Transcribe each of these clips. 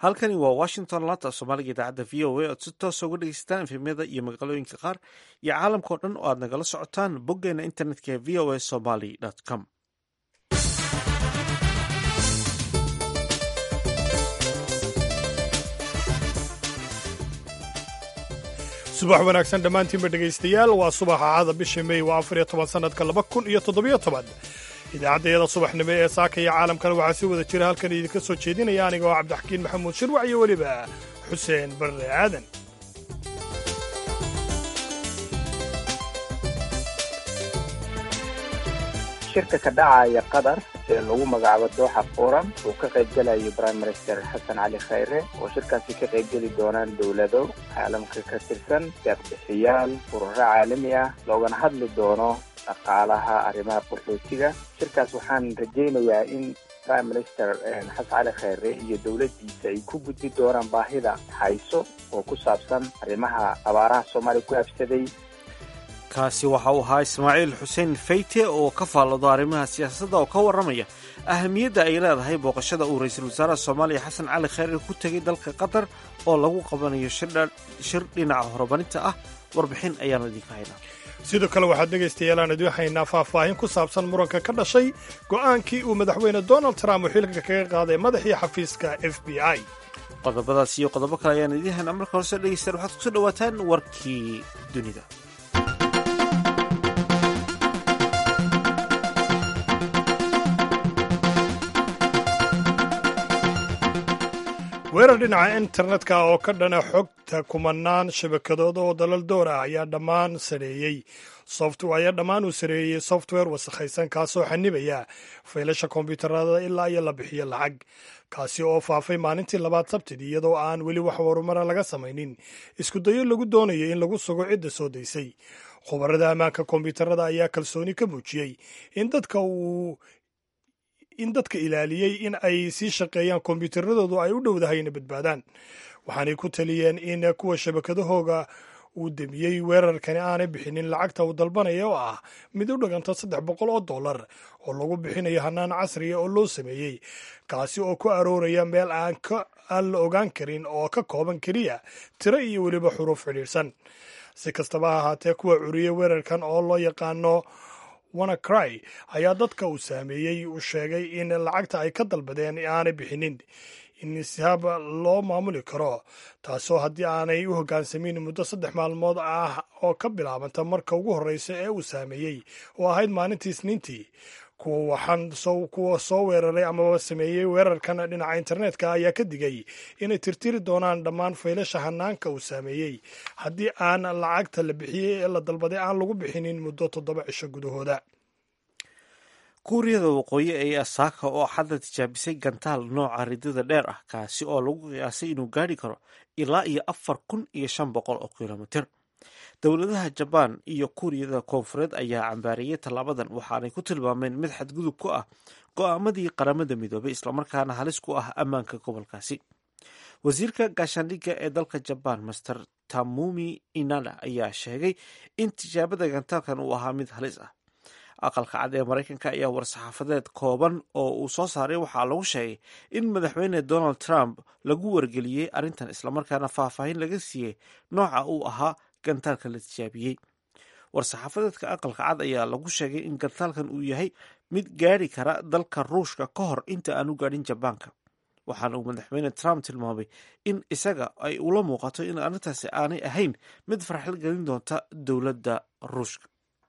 halkani waa washington laanta soomaaliga idaacadda v o a oad si toosa uga dhegeysataan efemyada iyo magaalooyinka qaar iyo caalamkao dhan oo aad nagala socotaan boggeena internetka ee v o a somaly com subax wanaagsan dhammaantiinba dhegaystayaal waa subaxa caada bisha mey waa afar iyo toban sannadka laba kun iyo toddobiyo toban idaacaddayada subaxnimo ee saaka iyo caalamkana waxaa si wada jira halkan idinka soo jeedinaya aniga oo cabdixakiin maxamuud shirwac iyo weliba xuseen barre aadan shirka ka dhacaya qatar ee lagu magacaabo dooxa forum uu ka qaybgelayo prime minister xasan cali khayre oo shirkaasi ka qaybgeli doonaan dowlado caalamka ka tirsan deeqbixiyaal ururo caalami ah loogana hadli doono dhaqaalaha arrimaha qaxootiga shirkaas waxaan rajaynayaa in prime minister xasan cali khayre iyo dowladdiisa ay ku gudbi doonaan baahida hayso oo ku saabsan arrimaha abaaraha soomaaliya ku habsaday kaasi waxa uu ahaa ismaaciil xuseen fayte oo ka faallado arrimaha siyaasadda oo ka warramaya ahamiyadda ay leedahay booqashada uu ra-iisul wasaaraha soomaaliya xasan cali khayre ku tegay dalka qatar oo lagu qabanayo shir dhinaca horumarinta ah warbixin ayaanu idinka haynaa sidoo kale waxaad dhegaystayaal aan idiin haynaa faahfaahin ku saabsan muranka ka dhashay go'aankii uu madaxweyne donald trump uu xilka kaga qaaday madaxii xafiiska f b i qodobadaas iyo qodobo kale ayaan idiin haynaa marka horese dhegeystayaal waxaad kusoo dhawaataan warkii dunida weerar dhinaca internetka oo ka dhana xogta kumanaan shabakadood oo dalal door ah ayaa dhammaan sareeyey ayaa dhammaan uu sareeyey software wasakhaysan kaasoo xanibaya faylasha kombiyuutarada ilaa iyo la bixiyo lacag kaasi oo faafay maalintii labaad sabtidii iyadoo aan weli wax horumara laga samaynin iskudayo lagu doonayo in lagu sugo cidda soo daysay khubarada ammaanka kombiyuutarada ayaa kalsooni ka muujiyey in dadka uu in dadka ilaaliyey in ay sii shaqeeyaan kombiyuutaradoodu ay u dhowdahay ina badbaadaan waxaanay ku taliyeen in kuwa shabakadahooga uu demiyey weerarkani aanay bixinin lacagta uu dalbanaya oo ah mid u dhiganta saddex boqol oo dollar oo lagu bixinayo hanaan casriya oo loo sameeyey kaasi oo ku arooraya meel aan aan la ogaan karin oo ka kooban keliya tiro iyo weliba xuruuf xidhiidhsan si kastaba ha ahaatee kuwa curiyey weerarkan oo loo yaqaano wanacry ayaa dadka uu saameeyey uu sheegay in lacagta ay ka dalbadeen aanay bixinin in sihaab loo maamuli karo taasoo haddii aanay u hoggaansamin muddo saddex maalmood ah oo ka bilaabanta marka ugu horreysa ee uu saameeyey oo ahayd maalintii isniintii kuwa soo weeraray amaba sameeyey weerarkan dhinaca internetka ayaa ka digay inay tirtiri doonaan dhammaan faylasha hanaanka uu saameeyey haddii aan lacagta la bixiyey ee la dalbaday aan lagu bixinin muddo toddoba cisho gudahooda kuuriyada waqooyi ee asaaka oo xadda tijaabisay gantaal nooca ridada dheer ah kaasi oo lagu qiyaasay inuu gaadhi karo ilaa iyo afar kun iyo shan boqol oo kilomitir dowladaha jabaan iyo kuuriyada koonfureed ayaa cambaareeyey tallaabadan waxaanay ku tilmaameen mid xadgudub ku ah go'aamadii qaramada midoobay islamarkaana halis ku ah ammaanka gobolkaasi wasiirka gaashaandhigga ee dalka jabaan master tamumi inada ayaa sheegay in tijaabada gantaalkan uu ahaa mid halis ah aqalka cad ee maraykanka ayaa war-saxaafadeed kooban oo uu soo saaray waxaa lagu sheegay in madaxweyne donald trump lagu wargeliyey arrintan islamarkaana faahfaahin laga siiyey nooca uu ahaa gantaalka la tijaabiyey war-saxaafadeedka aqalka cad ayaa lagu sheegay in gantaalkan uu yahay mid gaadhi kara dalka ruushka ka hor inta aan u gaadhin jabaanka waxaana uu madaxweyne trump tilmaamay in isaga ay ula muuqato in arrintaasi aanay ahayn mid farxal gelin doonta dowladda ruushka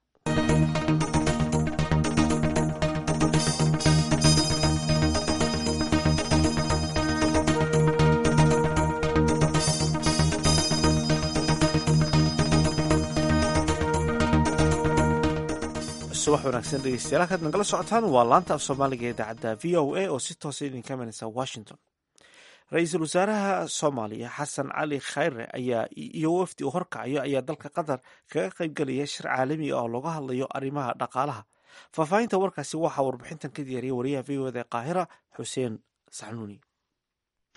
subax wanaagsan dhegeystayaal halkaad nagala socotaan waa laanta af soomaaliga ee idaacadda v o a oo si toosa idinka imanaysa washington ra-iisul wasaaraha soomaaliya xasan cali khayre ayaa iyo wafdi uu horkacayo ayaa dalka qatar kaga qaybgelaya shir caalami ah oo looga hadlayo arrimaha dhaqaalaha faahfaahinta warkaasi waxaa warbixintan ka diyaariyay wariyaha v o da qaahira xuseen saxnuuni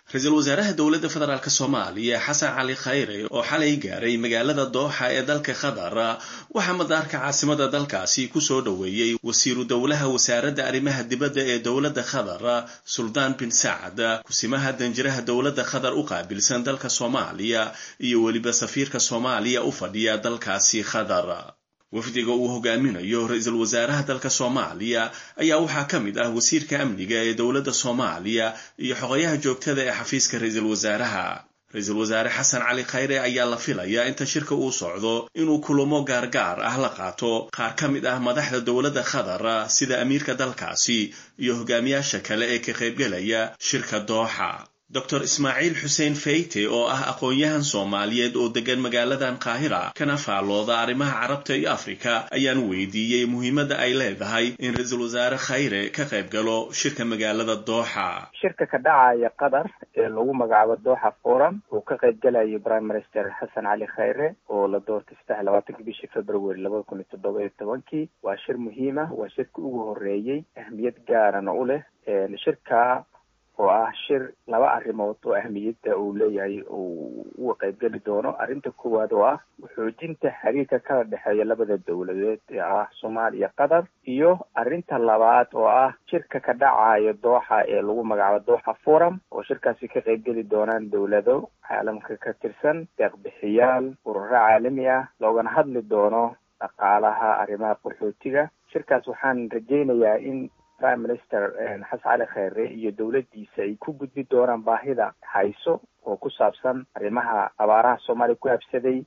ra-iisul wasaaraha dowladda federaalk soomaaliya xasan cali khayre oo xalay gaaray magaalada dooxa ee dalka qatar waxaa madaarka caasimada dalkaasi kusoo dhoweeyey wasiiru dowlaha wasaaradda arrimaha dibadda ee dowladda qatar suldaan bin sacad kusimaha danjiraha dowladda qatar u qaabilsan dalka soomaaliya iyo weliba safiirka soomaaliya u fadhiya dalkaasi qatar wafdiga uu hogaaminayo ra-iisul wasaaraha dalka soomaaliya ayaa waxaa ka mid ah wasiirka amniga ee dowladda soomaaliya iyo xogayaha joogtada ee xafiiska ra-iisul wasaaraha ra-iisul wasaare xasan cali khayre ayaa la filayaa inta shirka uu socdo inuu kulamo gaargaar ah la qaato qaar ka mid ah madaxda dowladda qatar sida amiirka dalkaasi iyo hogaamiyaasha kale ee ka qaybgelaya shirka dooxa dor ismaaciil xuseen feyte oo ah aqoon-yahan soomaaliyeed oo degan magaaladan qaahira kana faallooda arrimaha carabta iyo afrika ayaan weydiiyey muhiimadda ay leedahay in ra-iisul wasaare khayre ka qayb galo shirka magaalada dooxa shirka ka dhacaya qatar ee lagu magacaabo dooxa forum uu ka qayb galayo prime minister xasan cali khayre oo la doortay saddex labaatanki bishii february labada kun iyo toddoba iyo tobankii waa shir muhiim ah waa shirka ugu horeeyey ahmiyad gaarana u leh shirka oo ah shir laba arrimood oo ahmiyadda uu leeyahay uu uga qaybgeli doono arrinta koowaad oo ah xoojinta xiriirka kala dhexeeya labada dowladeed ee ah soomaaliya qatar iyo arrinta labaad oo ah shirka ka dhacayo dooxa ee lagu magacaabo dooxa forum oo shirkaasi ka qaybgeli doonaan dowlado caalamka ka tirsan deeqbixiyaal ururo caalami ah loogana hadli doono dhaqaalaha arrimaha qaxootiga shirkaas waxaan rajaynayaa in prime minister xasan cali kheyre iyo dowladdiisa ay ku gudbi doonaan baahida hayso oo ku saabsan arrimaha abaaraha soomaaliya ku habsaday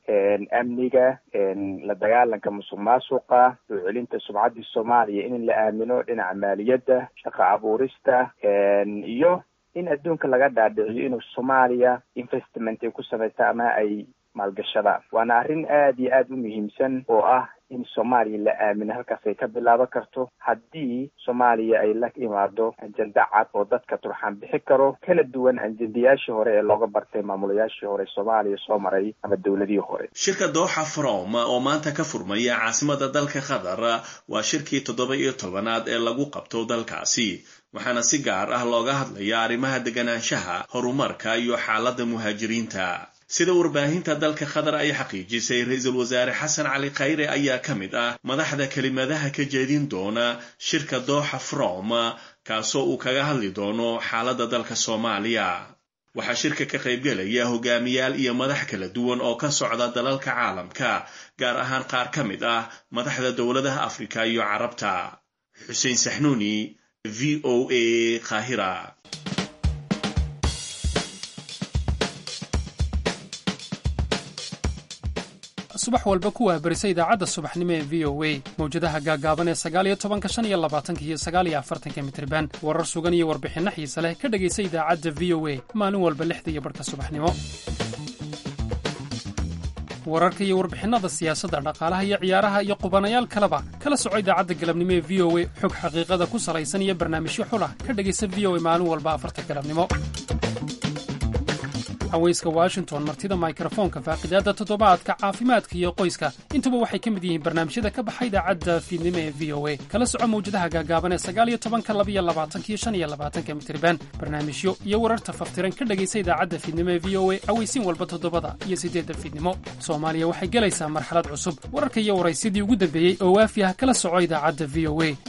amniga la dagaalanka musuq maasuqa soo celinta sumcaddii soomaaliya in la aamino dhinaca maaliyadda shaqo abuurista iyo in adduunka laga dhaadhiciyo inuu soomaaliya investment ay ku samaysta ama ay maalgashadaan waana arrin aada iyo aada u muhiimsan oo ah in soomaaliya la aamino halkaas ay ka bilaaban karto haddii soomaaliya ay la imaado ajenda cad oo dadka turxaan bixi karo kala duwan ajendayaashii hore ee looga bartay maamulayaashii hore soomaaliya soo maray ama dowladihii hore shirka dooxa from oo maanta ka furmaya caasimada dalka qatar waa shirkii toddoba iyo tobanaad ee lagu qabto dalkaasi waxaana si gaar ah looga hadlaya arrimaha deganaanshaha horumarka iyo xaaladda muhaajiriinta sida warbaahinta dalka qatar ay xaqiijisay ra-iisul wasaare xasan cali khayre ayaa ka mid ah madaxda kelimadaha ka jeedin doona shirka dooxa from kaasoo uu kaga hadli doono xaaladda dalka soomaaliya waxaa shirka ka qaybgelaya hogaamiyaal iyo madax kala duwan oo ka socda dalalka caalamka gaar ahaan qaar ka mid ah madaxda dowladaha afrika iyo carabta xuseen saxnuuni v o a qaahira subax walba ku waabarisa idaacadda subaxnimo ee v o a mawjadaha gaagaaban ee sagaaliyo tobanka shan iyo labaatanka iyo sagaaliyo afartanka mitriban warar sugan iyo warbixinno xiise leh ka dhegaysa idaacadda v o a maalin walba lixda iyo barhka subaxnimo wararka iyo warbixinnada siyaasadda dhaqaalaha iyo ciyaaraha iyo qubanayaal kaleba kala soco idaacadda galabnimo ee v o a xog xaqiiqada ku salaysan iyo barnaamijyo xulah ka dhegaysa v o a maalin walba afarta galabnimo haweyska washington martida mikrofoonka faaqidaadda toddobaadka caafimaadka iyo qoyska intuba waxay ka mid yihiin barnaamijyada ka baxa idaacadda fiidnimo ee v o a kala soco mawjadaha gaagaaban ee sagaaliyo tobanka labiyo labaatanka iyo shan iyo labaatanka mitriban barnaamijyo iyo wararta faftiran ka dhegaysa idaacadda fiidnimo ee v o a aweysiin walba toddobada iyo siddeedda fiidnimo soomaaliya waxay gelaysaa marxalad cusub wararka iyo waraysyadii ugu dambeeyey oo waafi ah kala soco idaacadda v o a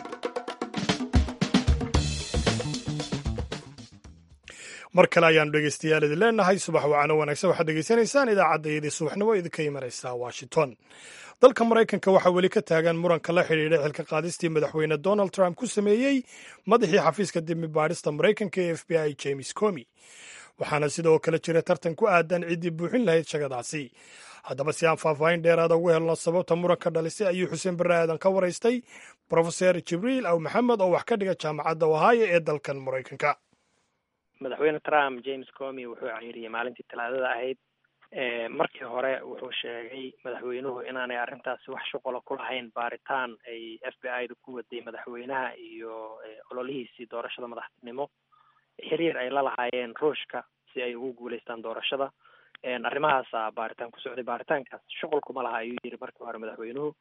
mar kale ayaanu dhegeystayaal idin leenahay subax wacano wanaagsan waxaad degeysanaysaan idaacaddayadii subaxnimo idinka imanaysa washington dalka maraykanka waxaa weli ka taagan muranka la xidhiidha xilka qaadistii madaxweyne donald trump ku sameeyey madaxii xafiiska dimi baadhista maraykanka ee f b i james comi waxaana sidoo kale jira tartan ku aadan ciddii buuxin lahayd shagadaasi haddaba si aan faahfaahin dheeraada ugu helno sababta muranka dhalisay ayuu xuseen barre aadan ka waraystay brofeser jibriil aw maxamed oo wax ka dhiga jaamacadda ohaayo ee dalkan maraykanka madaxweyne trump james comi wuxuu cayiriyey maalintii talaadada ahayd markii hore wuxuu sheegay madaxweynuhu inaanay arrintaasi wax shuqula ku lahayn baaritaan ay f b i da ku waday madaxweynaha iyo ololihiisii doorashada madaxtinimo xiriir ay la lahaayeen ruushka si ay ugu guuleystaan doorashada arrimahaasa baaritaan ku socday baaritaankaas shuqul kuma laha ayuu yiri markii hore madaxweynuhu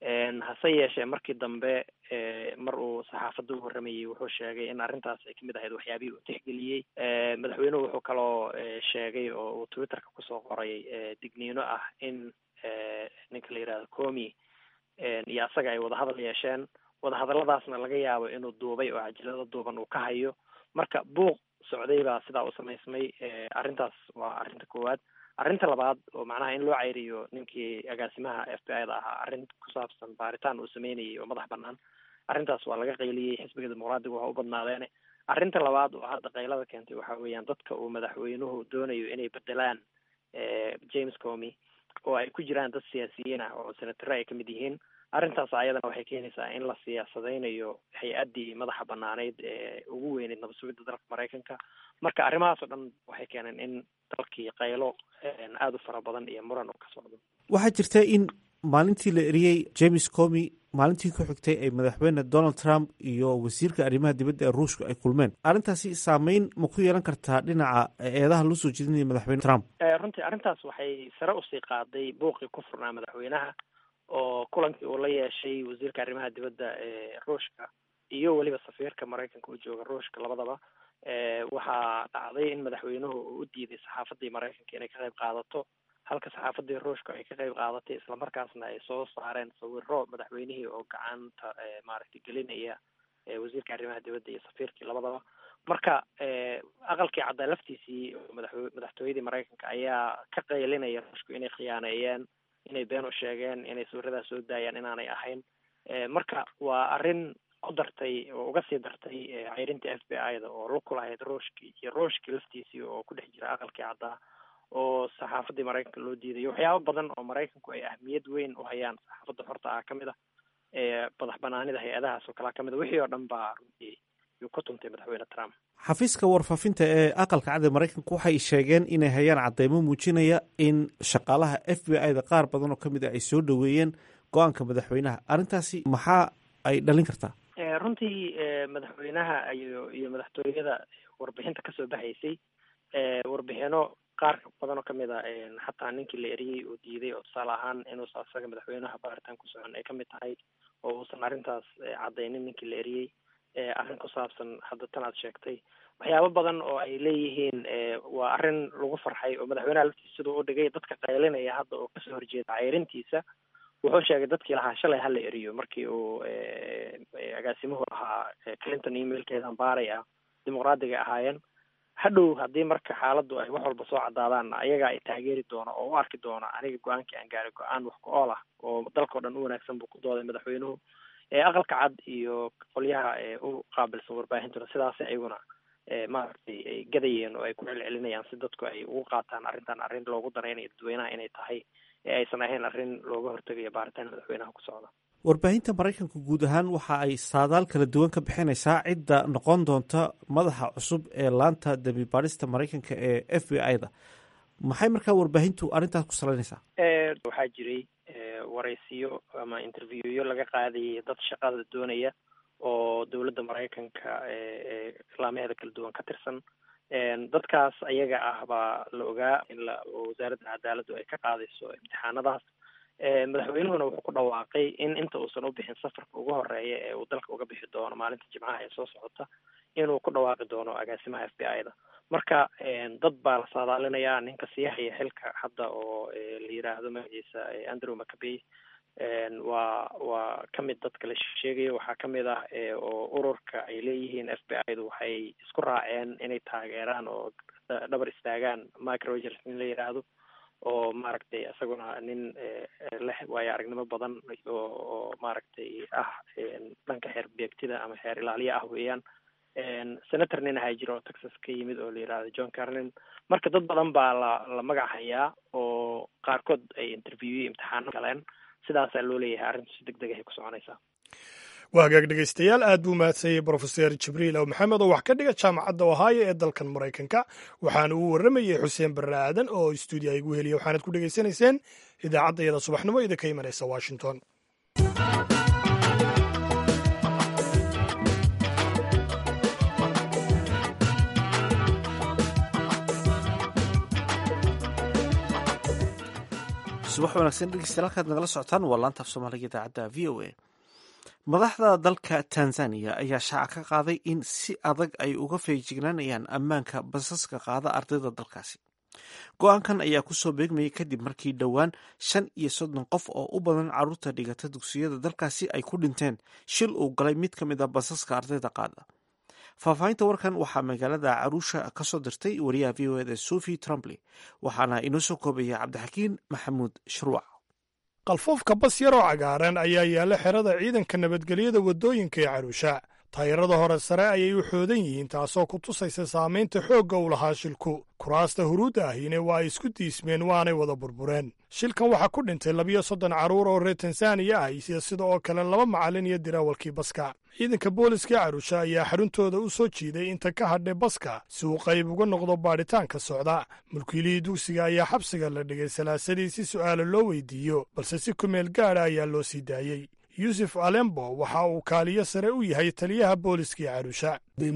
hase yeeshee markii dambe mar uu saxaafadda u warramayey wuxuu sheegay in arrintaas ay kamid ahayd waxyaabihii uu tixgeliyey madaxweynuhu wuxuu kaloo sheegay oo uu twitterka kusoo qoray digniino ah in ninka la yidhahdo comi iyo asaga ay wadahadal yeesheen wadahadalladaasna laga yaabo inuu duubay oo cajalado duuban uu ka hayo marka buuq socday baa sidaa u samaysmay arrintaas waa arrinta koowaad arrinta labaad oo macnaha in loo ceyriyo ninkii agaasimaha f b i da ahaa arrin ku saabsan baaritaan uu sameynayay oo madax banaan arrintaas waa laga qayliyey xisbiga dimuqraadiga waa u badnaadeene arrinta labaad oo hadda qaylada keentay waxa weeyaan dadka uu madaxweynuhu doonayo inay bedelaan james comy oo ay ku jiraan dad siyaasiyiin ah oo senatare ay kamid yihiin arrintaas ayadana waxay keenaysaa in la siyaasadeynayo hay-addii madaxa banaaneyd ee ugu weyneyd nabad sugidda dalka maraykanka marka arrimahaas oo dhan waxay keeneen in dalkii qaylo aada u fara badan iyo muran uu ka socdo waxaa jirta in maalintii la eriyey james comy maalintii ku xigtay ay madaxweyne donald trump iyo wasiirka arrimaha dibadda ee ruushka ay kulmeen arrintaasi saameyn ma ku yeelan kartaa dhinaca eedaha loo soo jeedinaya madaxweyne trump runtii arrintaas waxay sare usii qaaday buuqii ku furnaa madaxweynaha oo kulankii uu la yeeshay wasiirka arrimaha dibadda ee ruushka iyo weliba safiirka maraykanka u jooga ruushka labadaba waxaa dhacday in madaxweynuhu uu u diiday saxaafadii maraykanka inay ka qayb qaadato halka saxaafadii ruushka ay ka qayb qaadatay islamarkaasna ay soo saareen sawiro madaxweynihii oo gacanta maaragtay gelinaya wasiirka arrimaha dibadda iyo safiirkii labadaba marka aqalkii caddaa laftiisii madaxwe madaxtooyadii maraykanka ayaa ka qaylinaya ruushku inay khiyaaneeyeen inay been u sheegeen inay sawiradaas soo daayaan inaanay ahayn marka waa arrin u dartay oo uga sii dartay ceyrinta f b i da oo lug ku lahayd ruushki iyo ruushki laftiisii oo ku dhex jira aqalkii caddaa oo saxaafadii maraykanka loo diidayo waxyaabo badan oo maraykanku ay ahmiyad weyn u hayaan saxaafadda xorta ah kamid ah madax banaanida hay-adahaas oo kalea kamid a wixii oo dhan baa runtii yuu ku tuntay madaxweyne trump xafiiska warfaafinta ee aqalka cad ee maraykanka waxay sheegeen inay hayaan cadeymo muujinaya in shaqaalaha f b i da qaar badan oo kamid ah ay soo dhoweeyeen go-aanka madaxweynaha arrintaasi maxaa ay dhalin kartaa runtii madaxweynaha iyo iyo madaxtooyada warbixinta kasoo baxaysay warbixino qaar badan oo kamid a xataa ninkii la eriyey oo diiday oo tusaale ahaan inuusa asaga madaxweynaha baaritaan ku socon ay kamid tahay oo uusan arrintaas cadeynin ninkii la eriyey arrin ku saabsan hadda tan aad sheegtay waxyaabo badan oo ay leeyihiin waa arrin lagu farxay oo madaxweynaha laftiisa siduu u dhigay dadka qaylinaya hadda oo kasoo horjeeda ceyrintiisa wuxuu sheegay dadkii lahaa shalay hala eriyo markii uu agaasimuhu ahaa clinton emailkeedan baaray ah dimuqraadiga ahaayeen hadhow haddii marka xaaladdu ay wax walba soo caddaadaanna ayaga ay taageeri doono oo u arki doono aniga go-aankii aan gaaray go-aan wax ku ool ah oo dalkao dhan u wanaagsan buu ku dooday madaxweynuhu aqalka cad iyo qolyaha u qaabilsan warbaahintuna sidaas ayaguna maaragtay ay gadayeen oo ay ku celcelinayaan si dadku ay ugu qaataan arrintan arrin loogu daraynayo dadweynaha inay tahay ee aysan ahayn arrin looga hortegayo baaritaan madaxweynaha ku socda warbaahinta maraykanka guud ahaan waxa ay saadaal kala duwan ka bixinaysaa cidda noqon doonta madaxa cusub ee laanta dembi baadhista maraykanka ee f b i da maxay markaa warbaahintu arrintaas ku salaynaysaa waxaa jiray waraysiyo ama interviewyo laga qaadayay dad shaqada doonaya oo dowladda maraykanka islaamaheeda kala duwan ka tirsan dadkaas ayaga ah baa la ogaa in la wasaaradda cadaaladdu ay ka qaadayso imtixaanadaas madaxweynuhuna wuxuu ku dhawaaqay in inta uusan u bixin safarka ugu horeeya ee uu dalka uga bixi doono maalinta jimcaha ee soo socota inuu ku dhawaaqi doono agaasimaha f b i da marka dad baa la saadaalinayaa ninka sii haya xilka hadda oo la yiraahdo magaciisa andrew macabey waa waa kamid dadka la sheegayo waxaa kamid ah oo ururka ay leeyihiin f b i du waxay isku raaceen inay taageeraan oo dhabar istaagaan mike rogers nin la yiraahdo oo maaragtay isaguna nin leh waayo aragnimo badan oo oo maaragtay ah dhanka xeer beegtida ama xeer ilaaliya ah weeyaan senator nin ahaa jira oo texas ka yimid oo la yirahdo john carlin marka dad badan baa la la magac hayaa oo qaarkood ay interviewyo imtixaano galeen sidaasaa loo leeyahay arrintu si deg deg ahay ku soconaysaa waa hagaag dhegaystayaal aad buu mahadsanyay brofeser jibriil ow maxamed oo wax ka dhiga jaamacadda ohaayo ee dalkan maraykanka waxaana uu warramayey xuseen barre aadan oo stuudiya igu heliya waxaanad ku dhegaysanayseen idaacadda iyada subaxnimo idinka imanaysa washington subax wanaagsan dhegeystayaal halkaad nagala socotaan waa laanta af soomaaliga idaacadda v o a madaxda dalka tanzaniya ayaa shaaca ka qaaday in si adag ay uga feejignaanayaan ammaanka basaska qaada ardayda dalkaasi go-aankan ayaa kusoo beegmayay kadib markii dhowaan shan iyo soddon qof oo u badan caruurta dhigata dugsiyada dalkaasi ay ku dhinteen shil uu galay mid ka mid a basaska ardayda qaada faahfaahinta warkan waxaa magaalada caruusha kasoo dirtay wariyaha v o eda sophie trumply waxaana inoo soo koobaya cabdixakiin maxamuud shruuc qalfoofka bas yaroo cagaaran ayaa yaalla xerada ciidanka nabadgelyada waddooyinka ee caruusha taayirada hore sare ayay u xoodan yihiin taasoo ku tusaysa saamaynta xoogga u lahaa shilku kuraasta huruudda ahine waa ay isku diismeen waanay wada burbureen shilkan waxaa ku dhintay labiyo soddon carruur oo reer tansaaniya ah iyo sida oo kale laba macallin iyo diraawalkii baska ciidanka booliska carusha ayaa xaruntooda u soo jiiday inta ka hadhay baska si uu qayb uga noqdo baadhitaanka socda mulkiilihii dugsiga ayaa xabsiga la dhigay salaasadii si su'aala loo weydiiyo balse si kumeel gaadha ayaa loo sii daayey yuusuf alembo waxa uu kaaliyo sare u yahay taliyaha booliskii carusha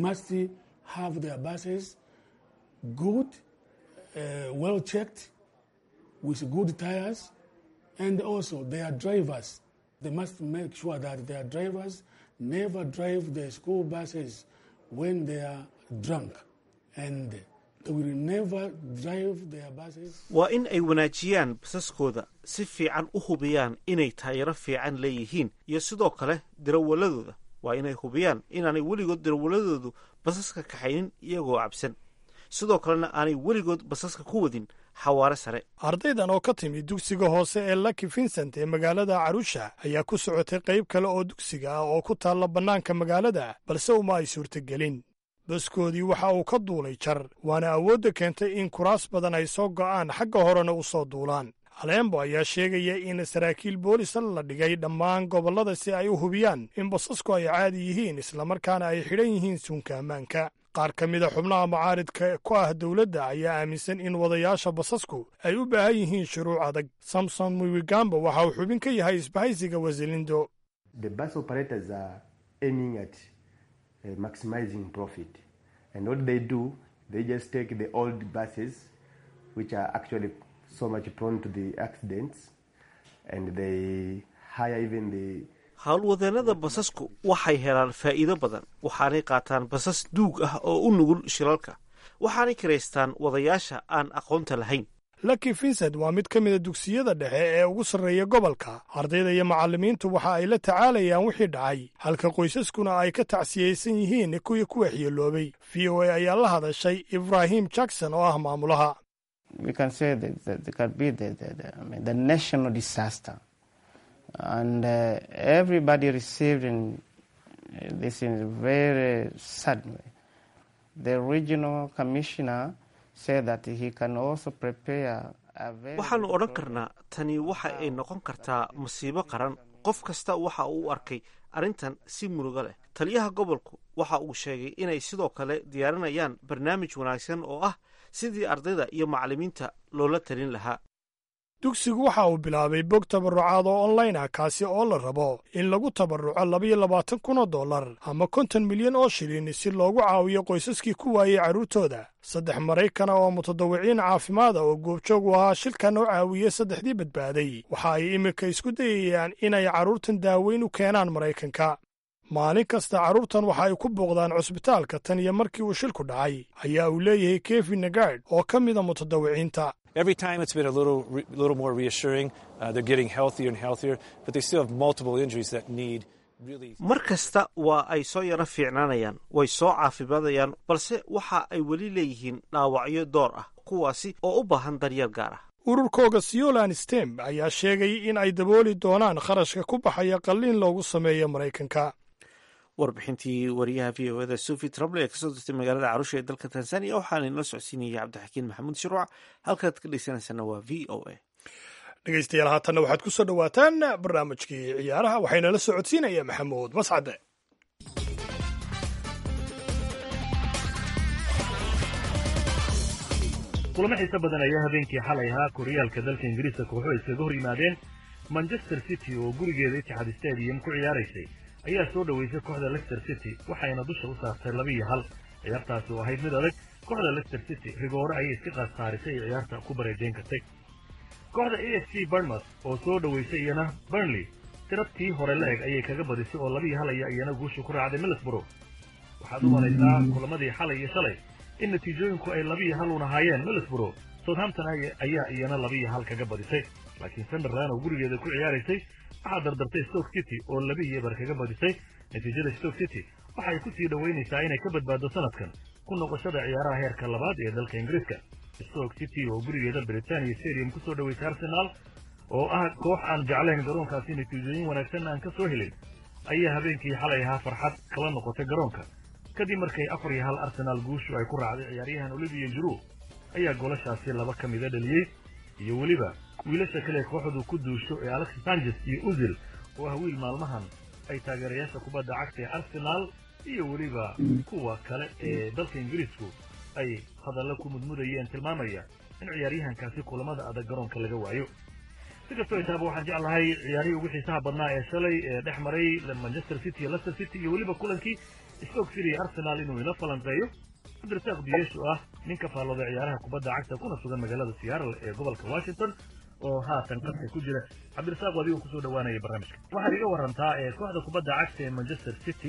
never drive the school buses when they are drunk and they will never drive their buses waa in ay wanaajiyaan basaskooda si fiican u hubiyaan inay taayiro fiican leeyihiin iyo sidoo kale dirawaladooda waa inay hubiyaan inaanay weligood dirawaladoodu basaska kaxaynin iyagoo cabsan sidoo kalena aanay weligood basaska ku wadin xawaare sare ardaydan oo ka timi dugsiga hoose ee lucky vincent ee magaalada carusha ayaa ku socotay qayb kale oo dugsiga ah oo ku taalla bannaanka magaalada balse uma ay suurtagelin baskoodii waxa uu ka duulay jar waana awoodda keentay in kuraas badan ay soo go'aan xagga horena u soo duulaan alembo ayaa sheegaya in saraakiil boolisa la dhigay dhammaan gobollada si ay u hubiyaan in basasku ay caadi yihiin islamarkaana ay xidhan yihiin suunka ammaanka qaar ka mida xubnaha mucaaridka ku ah dowladda ayaa aaminsan in wadayaasha basasku ay u baahan yihiin shuruuc adag samson muwigamba waxa uu xubin ka yahay isbahaysiga wasilindo howlwadeennada basasku waxay helaan faa'iido badan waxaanay qaataan basas duug ah oo u nugul shilalka waxaanay kiraystaan wadayaasha aan aqoonta lahayn lucky vincent waa mid ka mida dugsiyada dhexe ee ugu sarreeya gobolka ardayda iyo macallimiintu waxa ay la tacaalayaan wixii dhacay halka qoysaskuna ay ka tacsiyaysan yihiin kuwii ku waxyeeloobay v o a ayaa la hadashay ibrahim jackson oo ah maamulaha and uh, everybody received in, uh, this in a very sad way. The regional commissioner said that he can also prepare waxaannu odhan karnaa tani waxa ay noqon kartaa masiibo qaran qof kasta waxa uu u arkay arrintan si murugo leh taliyaha gobolku waxa uu sheegay inay sidoo kale diyaarinayaan barnaamij wanaagsan oo ah sidii ardayda iyo macallimiinta loola talin lahaa dugsigu waxa uu bilaabay bog tabarrucaad oo online ah kaasi oo la rabo in lagu tabarruco labayo labaatan kun oo dollar ama konton milyan oo shilin si loogu caawiyo qoysaskii ku waayey carruurtooda saddex maraykana oo mutadawiciin caafimaada oo goobjoog u ahaa shilkan oo caawiyey saddexdii badbaaday waxa ay iminka isku dayayaan inay carruurtan daaweyn u keenaan maraykanka maalin kasta carruurtan waxa ay ku booqdaan cusbitaalka tan iyo markii uu shilku dhacay ayaa uu leeyahay kevin nagard oo ka mida mutadawiciinta Every time it's been a little, re, little more reassuring. Uh, they're getting healthier and healthier, but they still have multiple injuries that need really. mar kasta waa ay soo yaro fiicnaanayaan way soo caafimaadayaan balse waxa ay weli leeyihiin dhaawacyo door ah kuwaasi oo u baahan daryeel gaar ah ururkooga siolan stem ayaa sheegay in ay dabooli doonaan kharashka ku baxaya qalliin loogu sameeyo maraykanka warbixintii wariyaha v o eda sofi trable ee kasoo dirtay magaalada carusha ee dalka tanzania waxaana inala socodsiinayay cabdixakiin maxamuud shiruuc halkaad ka dhegeysanaysaana waa v o a dhegaystayaal haatanna waxaad ku soo dhowaataan barnaamijkii ciyaaraha waxayna la socodsiinaya maxamuud mascade kulamo xiise badan ayaa habeenkii xalay ahaa koryaalka dalka ingiriiska kooxo iskaga hor yimaadeen manchester city oo gurigeeda itixaad stadium ku ciyaaraysay ayaa soo dhoweysay kooxda leicester city waxayna dusha u saartay laba iyo hal ciyaartaasi oo ahayd mid adag kooxda leicester city rigoore ayay iska qaadsaarisay ay ciyaarta ku bareejayn kartay kooxda a f c barnmouth oo soo dhoweysay iyana burnley tirabtii hore la eg ayay kaga badisay oo labiiyo hal aya iyana guusha ku raacday middlesbrough waxaad u malaysaa kulamadii xalay iyo shalay in natiijooyinku ay labiiyo hal un ahaayeen middlesbrough southampton ayaa iyana labiiyo hal kaga badisay laakiin sunderland oo gurigeeda ku ciyaaraysay waxaa dardartay stoke city oo labiiyo eber kaga badisay natiijada stoke city waxay ku sii dhoweynaysaa inay ka badbaado sanadkan ku noqoshada ciyaaraha heerka labaad ee dalka ingiriiska stoke city oo gurigeeda britania stadium kusoo dhoweysay arsenal oo ah koox aan jeclayn garoonkaasi natiijooyin wanaagsan aan ka soo helin ayaa habeenkii xalay ahaa farxad kala noqotay garoonka kadib markay afar iyo hal arsenaal guushu ay ku raacday ciyaaryahan olivier juru ayaa goolashaasi laba ka mida dhaliyey iyo weliba wiilasha kale kooxdu ku duusho ee alexis sanchez iyo uzil oo ah wiil maalmahan ay taageerayaasha kubadda cagta ee arsenaal iyo weliba kuwa kale ee dalka ingiriisku ay hadallo ku mudmudayeen tilmaamaya in ciyaaryahankaasi kulamada adag garoonka laga waayo si kastoo itaaba waxaan jeclahay ciyaarihii ugu xiisaha badnaa ee shalay ee dhex maray manchester city iyo leicester city iyo weliba kulankii stoke city iyo arsenal inuu ila falanqeeyo cabdirasaaq diyeesh oo ah ninka faallooday ciyaaraha kubadda cagta kuna sugan magaalada seattle ee gobolka washington oo haatan qadka ku jira cabdirasaaq adigo kusoo dhawaanaya barnaamijka waxaad iga warantaa ee kooxda kubadda cagta ee manchester city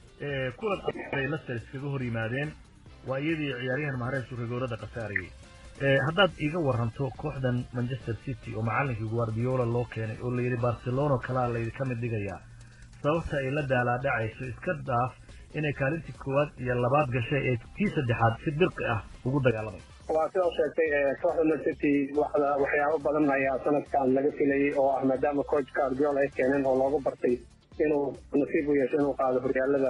ee kulan ay leicester iskaga hor yimaadeen waa iyadii ciyaaryahan mahareeshu rigoorada khasaarayay haddaad iga waranto kooxdan manchester city oo macallinkii guardiola loo keenay oo layidhi barcelona kalaa laydinka mid dhigayaa sababta ay la daalaadhacayso iska dhaaf inay kaalintii koowaad iyo labaad gashay ee tii saddexaad si dirqi ah ugu dagaalamayso waa sidaa sheegtay kooxda man city waxyaabo badan ayaa sanadkan laga filayay oo ah maadaama coach guardiola ay keeneen oo loogu bartay inuu nasiib u yeesho inuu qaado horyaalada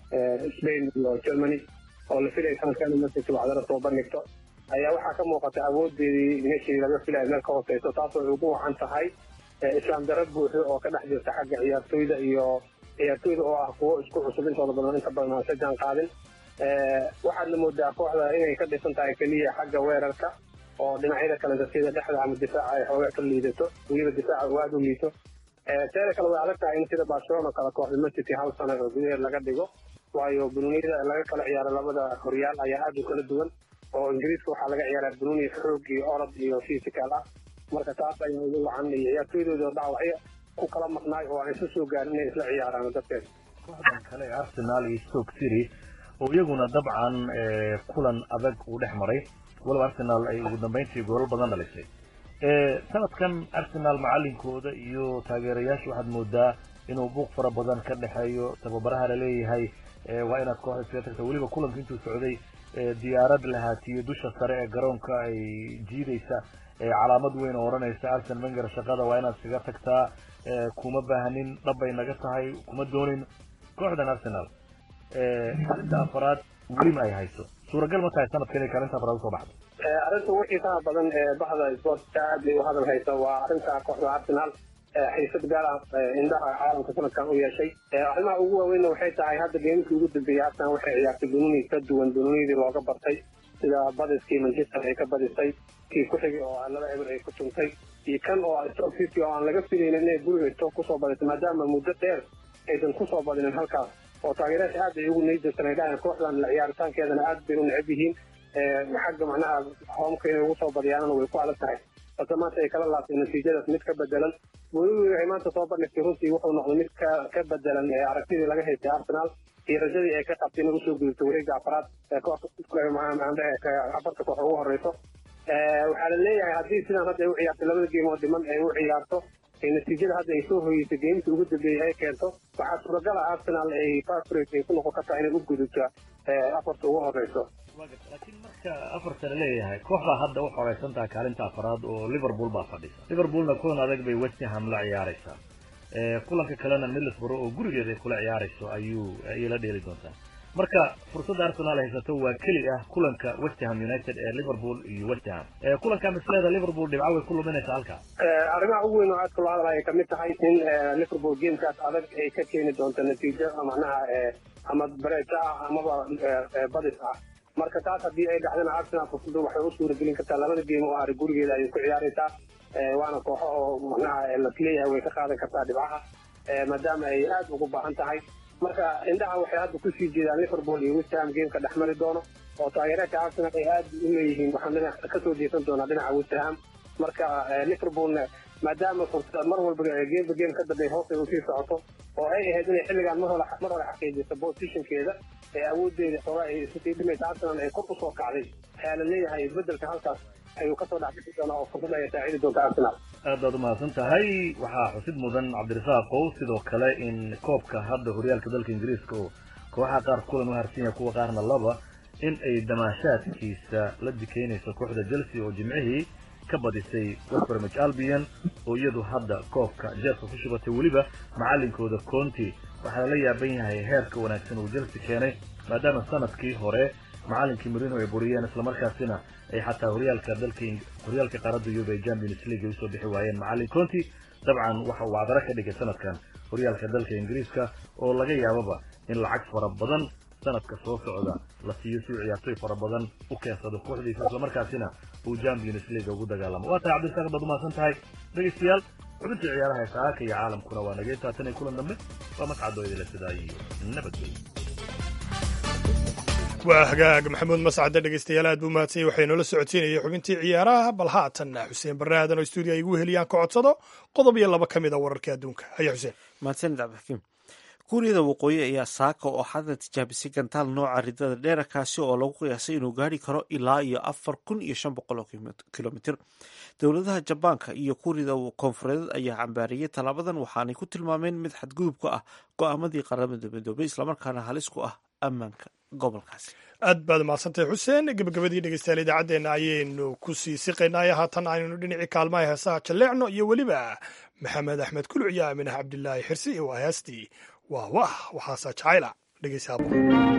spain iyo germany oo la filaya sanadkan in man city waxdara soo bandhigto ayaa waxaa ka muuqata awoodeedii meeshii laga filaya meel ka hooseyso taasoo ay ugu wacan tahay islaam darro buuxo oo ka dhex jirta xagga ciyaartoyda iyo ciyaartoyda oo ah kuwo isku cusub intooda badan inta badan aan sajaan qaadin waxaadna moodaa kooxda inay ka dhisan tahay keliya xagga weerarka oo dhinacyada kale sida dhexda ama difaaca ay xoogaa ka liidato weliba difaaca uu aada u liito teeda kale way adag tahay in sida barcelona kale kooxda man city hal sano oo gudaheed laga dhigo waayo bununiyada laga kala ciyaaro labada horyaal ayaa aada u kala duwan oo ingiriiska waxaa laga ciyaaraa bununi xoog iyo orod iyo physical ah marka taas ayaa ugu wacan iyo ciyaartoydooda dhaawacyo ku kala maqnaay oo aan isu soo gaarin inay isla ciyaaraan darteed kooxdan kale ee arsenal iyo stoke city oo iyaguna dabcan kulan adag uu dhex maray waliba arsenal ay ugu dambeyntii goolal badan dhalisay sanadkan arsenal macalinkooda iyo taageerayaasha waxaad moodaa inuu buuq fara badan ka dhexeeyo tababaraha laleeyahay waa inaad kooxda iskaga tagta weliba kulanka intuu socday diyaarad lahaatiyo dusha sare ee garoonka ay jiidaysa calaamad weyn oo odhanaysa arsen wenger shaqada waa inaad iskaga tagtaa kuma baahanin dhabbay naga tahay kuma doonin kooxdan arsenal kaalinta afaraad welima ay hayso suuragal ma tahay sanadka inay kaalinta afaraad usoo baxdo arrinta ugu xiisaha badan ee bahda sportka aad bay u hadal haysa waa arrinta kooxda arsenal xiisad gaar ah indhaha caalamka sanadkan u yeeshay arrimaha ugu waaweynna waxay tahay hadda geemikii ugu dambeeyey arsenal waxay ciyaartay bununi ka duwan bununidii looga bartay sida badiskii manchester ay ka badisay kii ku xigay oo laba eber ay ku tuntay iyo kan oo stoke city oo aan laga filaynin inay guriga stoke kusoo badisay maadaama muddo dheer aysan kusoo badinin halkaas oo taageerayaasha aad bay ugu niyadjabsan ay dhahayan kooxdan la ciyaaritaankeedana aad bay u necab yihiin xagga macnaha hoomka inay ugu soo badiyaanana way ku adag tahay balse maanta ay kala laabtay natiijadaas mid ka bedelan weliba waxay maanta soo bandhigtay runtii wuxuu noqday mid ka ka bedelan aragtidii laga haystay arsenal iyo rajadii ay ka qabtay inay usoo gudubto wareega afraad afarta koox ugu horeyso waxaa la leeyahay haddii sidaan hadda ay u ciyaartay labada geemood dhiman ay u ciyaarto natiijada hadda ay soo hoyeysay geemkii ugu dambeeyey ay keento waxaa suuragal ah arsenal ay favorite ay ku noqon kartaa inay u gudubto afarta ugu horeyso laakiin marka afarta la leeyahay kooxdaa hadda u xoreysan tahay kaalinta afaraad oo liverpool baa fadhisa liverpoolna kulan adag bay westham la ciyaaraysaa kulanka kalena middlesbrough oo gurigeeda ay kula ciyaarayso ayuu ayay la dheeli doontaa marka fursadda arsenal haysato waa keli ah kulanka westham united ee liverpool iyo westham kulanka misleeda liverpool dhibco way ku luminaysaa halkaa arrimaha ugu weyn oo aadka loo hadal ay kamid tahay in liverpool gamekaas adag ay ka keeni doonto natiijo macnaha ama bareejo ah amaba badis ah marka taas haddii ay dhacdana arsenal fursadu waxay u suuragelin kartaa labada geem oo ari gurigeeda ayay ku ciyaaraysaa waana kooxo oo macnaha lasleeyahay way ka qaadan kartaa dhibcaha maadaama ay aad ugu baahan tahay marka indhaha waxay hadda kusii jeedaan liverpool iyo westham gameka dhexmari doono oo taageeraadka arsenal ay aad u leeyihiin waxaan dhinac kasoo jeesan doonaa dhinaca westham marka liverpoolna maadaama fursada mar walba geemba geem ka dambeey hoos ay usii socoto oo ay ahayd inay xilligaan mar hore mar hore xaqiijiso positionkeeda ee awoodeeda xoogaa ay isu sii dhimaysa arsenal ay kor usoo kacday ayaa la leeyahay isbedelka halkaas ayuu kasoo dhexbixi doonaa oo fursad ay saacidi doonta arsenal aad baad umahadsan tahay waxaa xusid mudan cabdirasaaq qow sidoo kale in koobka hadda horyaalka dalka ingiriiska oo kooxaha qaar kulan u harsan yahay kuwa qaarna laba in ay damaashaadkiisa la dikeynayso kooxda chelsea oo jimcihii ka badisay west bromwich albion oo iyadu hadda koobka jeerka ku shubatay weliba macalinkooda conti waxaa la yaaban yahay heerka wanaagsan uu chelsea keenay maadaama sanadkii hore macalinkii marino ay buriyeen islamarkaasina ay xataa horyaalka dalka horyaalka qaaradda yurub ee champions league ay usoo bixi waayeen macalin conti dabcan waxa uu cadaro ka dhigay sanadkan horyaalka dalka ingiriiska oo laga yaababa in lacag fara badan sanadka soo socda la siiyo si uu ciyaartoy fara badan u keensado kooxdiisa islamarkaasina uu champions league ugu dagaalamo waa tahay cabdirasaaq baad umahadsan tahay dhegeystayaal xubintii ciyaaraha ee saaka iyo caalamkuna waa nagay taatan iyo kulan dambe waa mascadoo idila sidaa iyo nabadgelyo waa hagaag maxamuud mascade dhegeystayaal aad buu mahadsanyay waxay noola socodsiinayay xubintii ciyaaraha bal haatanna xuseen barre aadan oo stuudio ay igu heliyaan ka codsado qodob iyo laba ka mid a wararka adduunka haya xuseen mahadsanid cabdixakiim kuuriyada waqooyi ayaa saaka oo xadda tijaabisay gantaal nooca ridada dheera kaasi oo lagu qiyaasay inuu gaari karo ilaa iyo afar kun iyo shan boqol oo kilomitir dowladaha jabaanka iyo kuuriyada koonfureed ayaa cambaariyey tallaabadan waxaanay ku tilmaameen mid xadgudub ku ah go-aamadii qaramada midoobay islamarkaana halis ku ah ammaanka gobolkaasi aad baad mahadsantahay xuseen gebagabadii dhegeystayaal idaacaddeenna ayaynu ku sii siqaynaaye haatan aynu dhinacii kaalmaha heesaha jalleecno iyo weliba maxamed axmed kuluc iyo aaminaha cabdilaahi xirsi waa heestii waa wah waxaasaa jacayla dhegeysaabo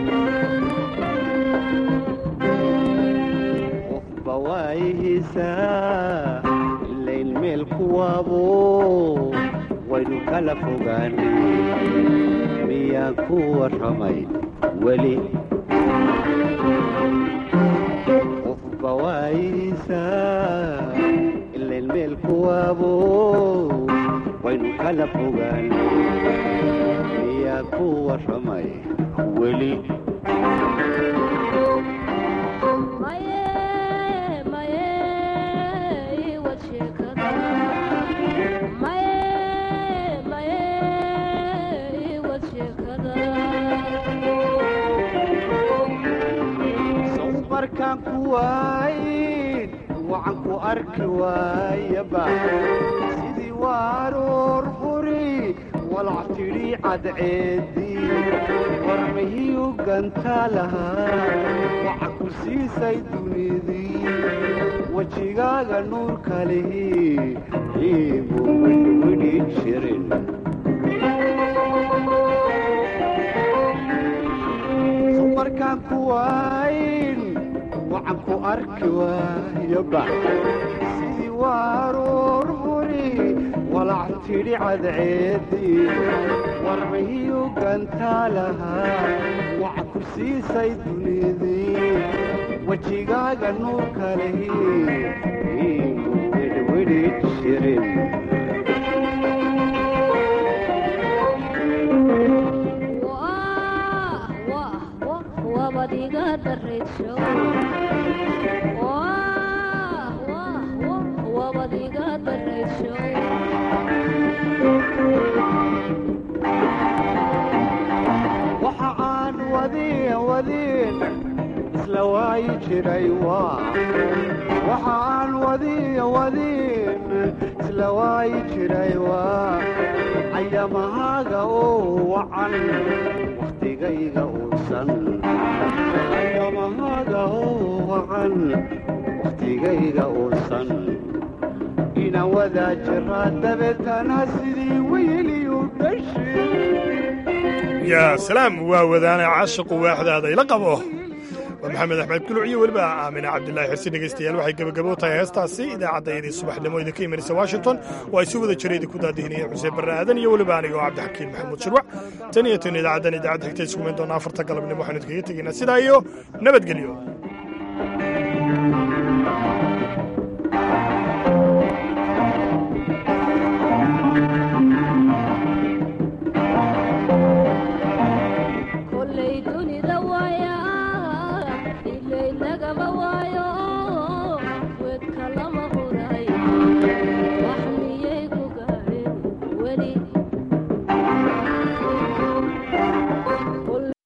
qofba waayihiisaa ilayn meel kuwaabo waynu kala fogaanay miyaan ku warramay weli qofba waayihiisaa ilayn meel kuwaabo waynu kala fogaanay miyaan ku warramay weli markaan ku waayn waxaan ku arki waayaba sidii waaroor huri walac tidhi cadceedii warmahiyu gantaa lahaa waxa ku siisay dunidii wejigaaga nuurka lihi iigu widhwidhi jirin markaan ku waayn waxaan ku arki waayaba sidii waaroor huri walac tidhi cadceedii warmahiyu gantaa lahaa waxa ku siisay dunidii wejigaaga nuurka lihi iigu widhwidhi jirin waxa aan wadin wadin isla waayi jiray waxa aan wadin wadin isla waayi jiray waa cayamahaaga oo wacan wakhtigayga uusan cayamahaaga oo wacan wakhtigayga uusan ina wadaa jiraa dabeetana sidii weyliyu dhashay yaa salaam waa wadaana caashiqu waaxdaada ila qabo waa maxamed axmed kuluc iyo weliba aamina cabdilaahi xirsi dhegeystayaal waxay gebagabo tahay heestaasi idaacaddaydii subaxnimo idinka imanaysa washington oo ay si wada jira idinku daadihinayeen xuseen barre aadan iyo weliba aniga oo cabdixakiin maxamuud shirwac tan iyo tan idaacaddan idaacadda xigta iskumayn doona afarta galabnimo waxaanu idinkaga tegaynaa sidaa iyo nabadgelyo